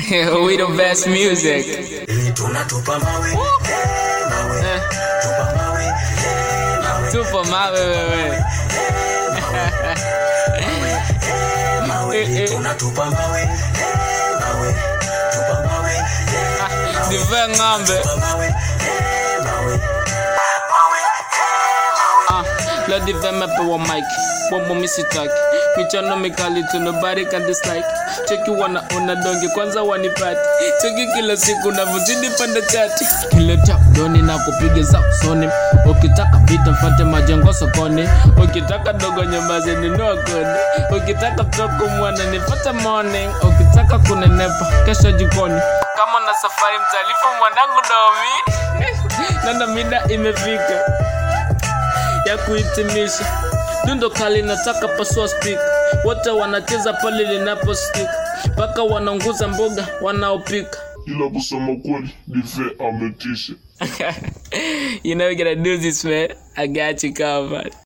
we the best music. tunatupa mawe eh, mawe Eh, tupa mawe eh, mawe Tupo mawe wewe. mawe Eh, eh. tunatupa mawe eh, mawe tupa mawe eh, Dive ng'ombe. tupa mawe eh, mawe Ah, la dive mepewa mic. Bombo misitaki. Michano mikali tu nobody can dislike. Cheki wana una donge kwanza wanipati. Cheki kila siku navyozidi panda chati. Kile cha doni na kupiga za usoni. Ukitaka vita mfate majengo sokoni. Ukitaka dogo nyambazi ninua kodi. Ukitaka mtoko mwana nipate morning. Ukitaka kunenepa kesho jikoni. Kama na safari mtalifu mwanangu domi. Nanda mida imefika ya kuhitimisha. Dundo kali nataka pasua stick, wote wanacheza pale linapo stick, mpaka wanaunguza mboga wanaopika. ila kusema kweli dive ametisha you know we gotta do this man. I got you covered.